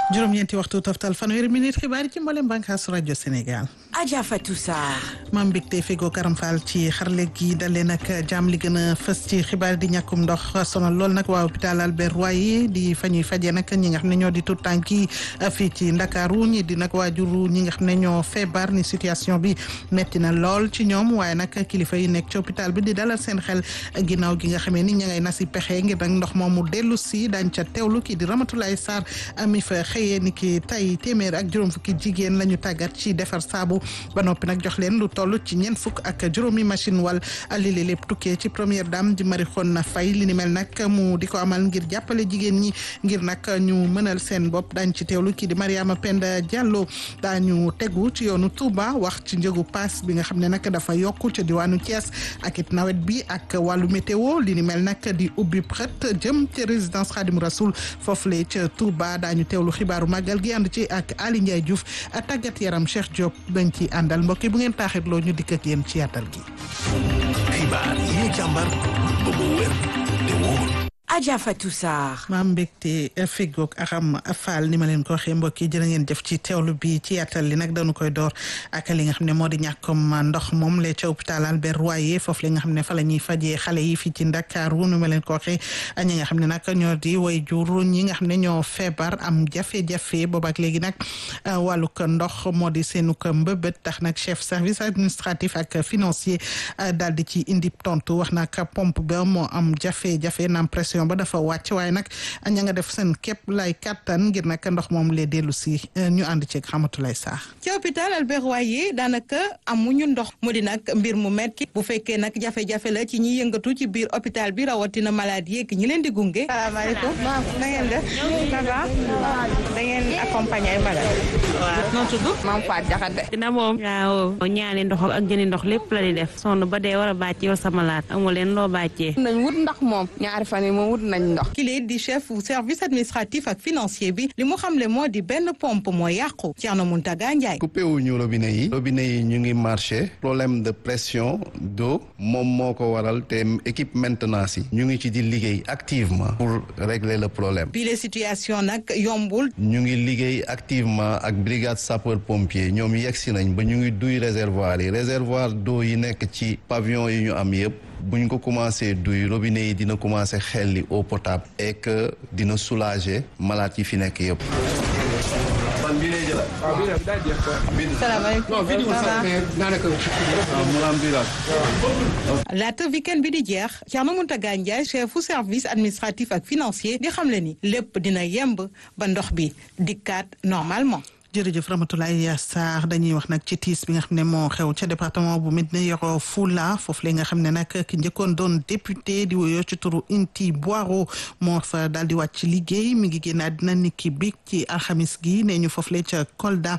juróom-ñeenti waxtu toftal fanweeri minute xibaar yi ci mboolem bànqaasu rajo Sénégal. Adja Fatou Sarr. maam mbégte fego karam faal ci xarle gi dalee nag jàmm li gën a fës ci xibaar di ñàkkum ndox sonal lool nag waa hôpital Albert Royer di fa ñuy fajee nag ñi nga xam ne ñoo di tout tànk yi fii ci Ndakaaru ñi di nag waajuru ñi nga xam ne ñoo feebar ni situation bi metti na lool ci ñoom waaye nag kilifa yi nekk ci hôpital bi di dalal seen xel ginnaaw gi nga xamee ni ña ngay nasi pexe ngir nag ndox moomu dellu si daañ ca teewlu kii di Ramatulaay Sarr mi fa xëyee ni ki tay téeméer ak juróom fukki jigéen la ñu tàggat ci defar saabu ba noppi nag jox leen lu toll ci ñeent fukk ak juróomi machine wal lii lépp tukkee ci première dame di Marie Khone Faye li ni mel nag mu di ko amal ngir jàppale jigéen ñi ngir nag ñu mënal seen bopp daañ ci teewlu kii di Mariama Penda Diallo daañu tegu ci yoonu Touba wax ci njëgu paas bi nga xam ne nag dafa yokku ca diwaanu Thiès ak it nawet bi ak wàllu météo li ni mel nag di ubbi xët jëm ca résidence Khadim Rasoul foofu le ca Touba daañu teewlu xibaaru màggal gi ànd ci ak Ali Ndiaye Diouf tàggat yaram Cheikh Diop dañ ci àndal mbokk yi bu ngeen taaxirloo ñu dikk ak yéen ci yaatal gi. xibaar yi ñu càmbar ba mu wér te wóor. Adja Fatou Sarr. maam mbégte feggoog axam faal ni ma leen ko waxee mbokk yi jërë ngeen jëf ci teewlu bi ci yaatal li nag dañu koy door ak li nga xam ne moo di ñàkkum ndox moom le ca hôpital Albert Royer foofu li nga xam ne fa la ñuy fajee xale yi fii ci Ndakaaru ni ma leen ko waxee ñi nga xam ne nag ñoo di way jur ñi nga xam ne ñoo feebar am jafe-jafe boobaak léegi nag wàllug ndox moo di seenu ko mbëbët tax nag chef service administratif ak financier daal di ci indi tontu wax nag pompe ba moo am jafe-jafe naam pression ba dafa wàcc waaye nag ña nga def seen képp lay kattan ngir nag ndox moom lee dellu si ñu ànd ceeg xamatulay saax ci hôpital Albert Royer daanaka amuñu ndox mu di nag mbir mu metti bu fekkee nag jafe-jafe la ci ñi yëngatu ci biir hôpital bi rawatina malade yeeg ñi leen di gunge. salaamaaleykum na ngeen def ça va da ngeen accompagner ay malade waaw noo tudd. maam Faat Jaxate dina moom waaw ñaani ndox ak jëni ndox lépp la di def sonn ba dee war a bàcc yow sama laat amu leen loo bàccee nañ wut ndax moom ñaari fan yi moom wut nañ ndox kile di chef service administratif ak financier bi li mu xamle moo di benn pompe moo yàqu Thierno Mountaga Ndiaye. coupé wuñu robinet yi robinet yi ñu ngi marché problème de pression d'eau moom moo ko waral te équipe maintenance yi ñu ngi ci di liggéey activement pour régler le problème bi les situation nag yombul ñu ngi liggéey activement ak brigade sapeur pompier ñoom yegsi nañ ba ñu ngi duy réservoir yi réservoir d'eau yi nekk ci pavillon yi ñu am yëpp buñ ko commencé duy robinet yi dina commencé xelli eau potable et que dina soulager malade yi fi nekk yëpp. laata weekend bi di jeex Thierno Mountaga Ndiaye chefu service administratif ak financier di xamle ni lépp dina yemb ba ndox bi dikkaat normalement. jërëjëf Ramatoulaye Sarr dañuy wax nag ci tiis bi nga xam ne moo xew ca département bu Médina Yoro Foulah foofu la nga xam ne nag ki njëkkoon doon député di wuyoo ci turu Inti Boiro moo fa daal di wàcc liggéey mi ngi génn àddina niki bi ci alxamis gi nee ñu foofu la ca Kolda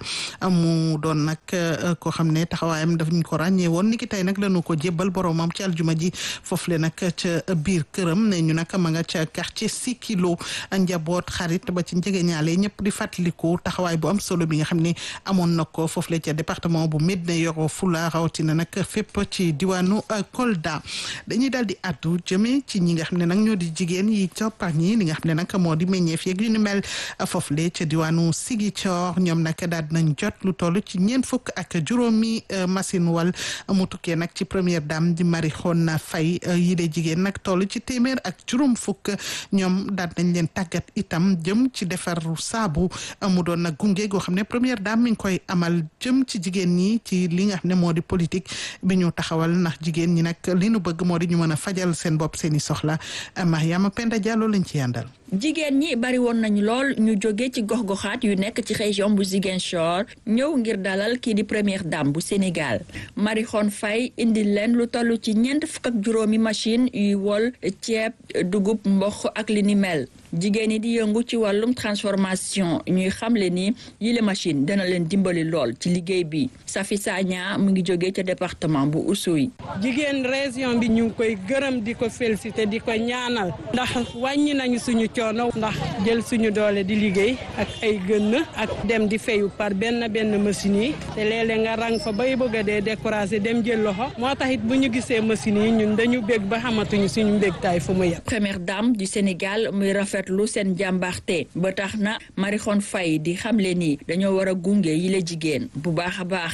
mu doon nag koo xam ne taxawaayam daf ñu ko ràññee woon niki tey nag lañu ko jébbal boromam ci aljuma ji foofu la nag ca biir këram nee ñu nag ma nga ca quartier Sikilo njaboot xarit ba ci njegeñaale ñëpp di fàttaliku taxawaay bu am solo bi nga xam ne amoon na ko foofu la ca département bu Médina Yoro Foulah rawatina nag fépp ci diwaanu Kolda dañuy daal di addu jëmee ci ñi nga xam ne nag ñoo di jigéen yi coppax ñi li nga xam ne nag moo di meññeef yeeg yu ni mel foofu la ca diwaanu Ziguinchor ñoom nag daal nañ jot lu toll ci ñeent fukk ak juróomi machine wal mu tukkee nag ci première dame di Marie Khone Faye yi de jigéen nag toll ci téeméer ak juróom fukk ñoom daal nañ leen tàggat itam jëm ci defar saabu mu doon nag gunge goo xam ne première dame mi ngi koy amal jëm ci jigéen ñi ci li nga xam ne moo di politique bi ñu taxawal ndax jigéen ñi nag li nu bëgg moo di ñu mën a fajal seen bopp seen i soxla Mariama Penda Diallo lañ ci yàndal jigéen ñi bari woon nañu lool ñu jóge ci gox-goxaat yu nekk ci région bu Ziguinchor ñëw ngir dalal kii di première dame bu Sénégal Marie Khone Faye indi leen lu toll ci ñeent fukk ak juróomi machine yuy wol ceeb dugub mboq ak li ni mel jigéen ñi di yëngu ci wàllum transformation ñuy xamle ni yile machine dana leen dimbali lool ci liggéey bi Safi Sagna mu ngi jóge ca département bu Oussouye. jigéen région bi ñu ngi koy gërëm di ko félicité di ko ñaanal ndax wàññi nañu suñu coono ndax jël suñu doole di liggéey ak ay gën ak dem di fayu par benn benn machine yi te léeg-léeg nga rang fa bay bëgg a dee découragé dem jël loxo moo tax it bu ñu gisee machine yi ñun dañu bég ba xamatuñu suñu mbégtaay fu mu yem. première dame du Sénégal muy rafet rafetlu seen jàmbaarte ba tax na Marixone Faye di xamle ni dañoo war a gunge yi la jigéen bu baax a baax.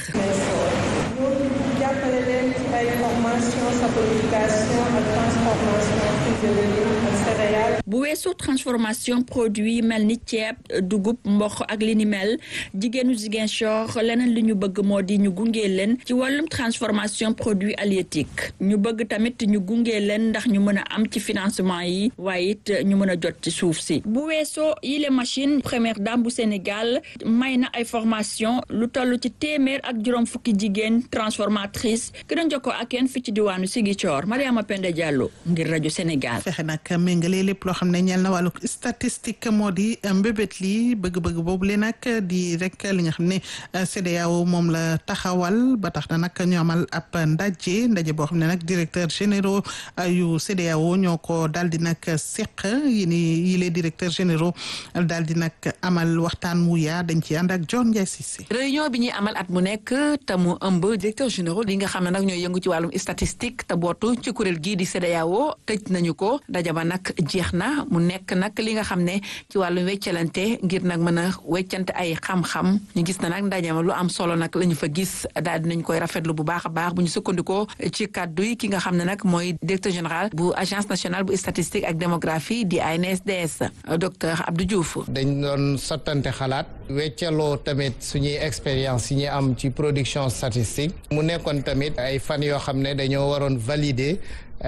jàppale leen ci ay formation saponification ak transformation physiologique ak céréales. bu weesoo transformation produit mel ni ceeb dugub mboq ak li ni mel jigéenu Ziguinchor leneen li ñu bëgg moo di ñu gunge leen ci wàllum transformation produit halieutique ñu bëgg tamit ñu gunge leen ndax ñu mën a am ci financement yi waaye it ñu mën a jot ci suuf si bu weesoo yile machine première dame bu Sénégal may na ay formation lu toll ci téeméer ak juróom fukki jigéen transformatrice ki doon jokkoo ak yéen fi ci diwaanu Ziguinchor Mariama Penda Diallo ngir rajo Sénégal. fexe nag méngale lépp loo xam ne ñeel na wàllu statistique moo di mbébét li bëgg-bëgg boobu le nag di rek li nga xam ne CEDEAO moom la taxawal ba tax na nag ñu amal ab ndaje ndaje boo xam ne nag directeur généraux yu CEDEAO ñoo ko daal di nag seq yi ni yi les directeurs généraux daal di nag amal waxtaan wu yaa dañ ci ànd ak John Ndiaye Cissé. réunion bi ñuy amal at mu nekk te mu ëmb directeur généraux li nga xam ne nag ñooy yëngu ci wàllum statistique te bootu ci kuréel gii di CEDEAO tëj nañu ko ndaje ba nag jeex na mu nekk nag li nga xam ne ci wàllum weccalante ngir nag mën a weccante ay xam-xam ñu gis na nag ndaje ma lu am solo nag la ñu fa gis daal dinañ koy rafetlu bu baax a baax bu ñu sukkandikoo ci kàddu yi ki nga xam ne nag mooy directeur général bu agence nationale bu statistique ak démographie di ANSDS docteur Abdou Diouf. dañ doon sottante xalaat weccaloo tamit suñuy expérience yi ñu am ci production statistique mu nekkoon tamit ay fan yoo xam ne dañoo waroon valider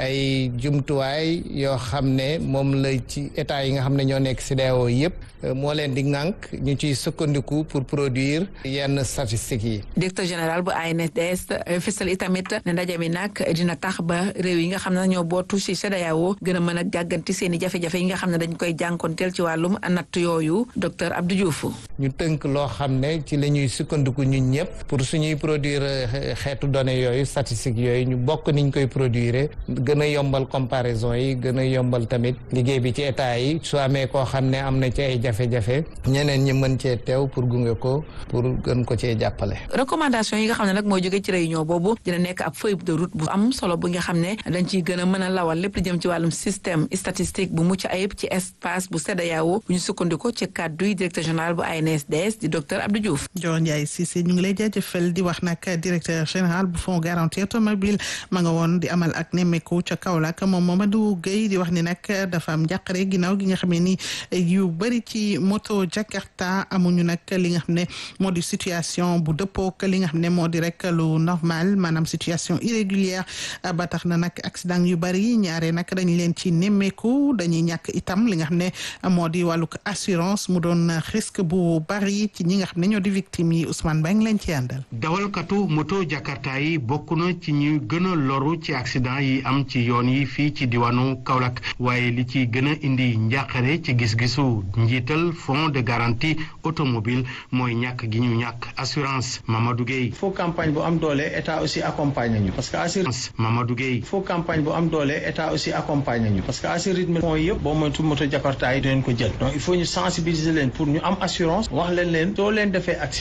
ay jumtuwaay yoo xam ne moom la ci état yi nga xam ne ñoo nekk CEDEAO yëpp moo leen di ŋànk ñu ciy sukkandiku pour produire yenn statistiques yi. directeur général bu ANSDS fësal itamit ne ndaje mi nag dina tax ba réew yi nga xam ne ñoo bootu ci CEDEAO gën a mën a gàgganti seen i jafe-jafe yi nga xam ne dañ koy jànkonteel ci wàllum natt yooyu docteur Abdou Diouf. ñu tënk loo xam ne ci la ñuy sukkandiku ñun ñëpp pour suñuy produire xeetu données yooyu statistiques yooyu ñu bokk niñ koy produire. gën a yombal comparaison yi gën a yombal tamit liggéey bi ci état yi su amee koo xam ne am na ci ay jafe-jafe ñeneen ñi mën cee teew pour gunge ko pour gën ko cee jàppale. recommandation yi nga xam ne nag mooy jóge ci réunion boobu dina nekk ab feuille de route bu am solo bu nga xam ne dañ ciy gën a mën a lawal lépp lu jëm ci wàllum système statistique bu mucc ayib ci espace bu CEDEAO bu ñu sukkandiko ci kàddu yi directeur général bu ANSDS di docteur Abdou Diouf. Dior Ndiaye Cissé ñu ngi lay jaajëfal di wax nag directeur général bu fonds garantie automobile ma nga woon di amal ak nemmeeku ca Kaolack moom Mamadou Gueye di wax ni nag dafa am njàqare ginnaaw gi nga xamee ni yu bëri ci moto Jakarta amuñu nag li nga xam ne moo di situation bu dëppook li nga xam ne moo di rek lu normal maanaam situation irrégulière ba tax na nag accident yu bëri ñaare nag dañ leen ci nemmeeku dañuy ñàkk itam li nga xam ne moo di wàllug assurance mu doon risque bu bëri ci ñi nga xam ne ñoo di victime yi Ousmane Ba ngi leen ci àndal. dawalkatu moto Jakarta yi bokk na ci ñu gën a loru ci accident yi am ci yoon yi fii ci diwaanu Kaolack waaye li ci gën a indi njàqare ci gis-gisu njiital fonds de garantie automobile mooy ñàkk gi ñu ñàkk assurance Mamadou Gueye. foo campagne bu am doole état aussi accompagne ñu parce que assurance Mamadou Gueye. foo campagne bu am doole état aussi accompagne ñu parce que assurance rythme fonds yëpp boo moytu moto Jakarta yi dinañ ko jël donc il faut ñu sensibiliser leen pour ñu am assurance wax leen leen soo leen defee accident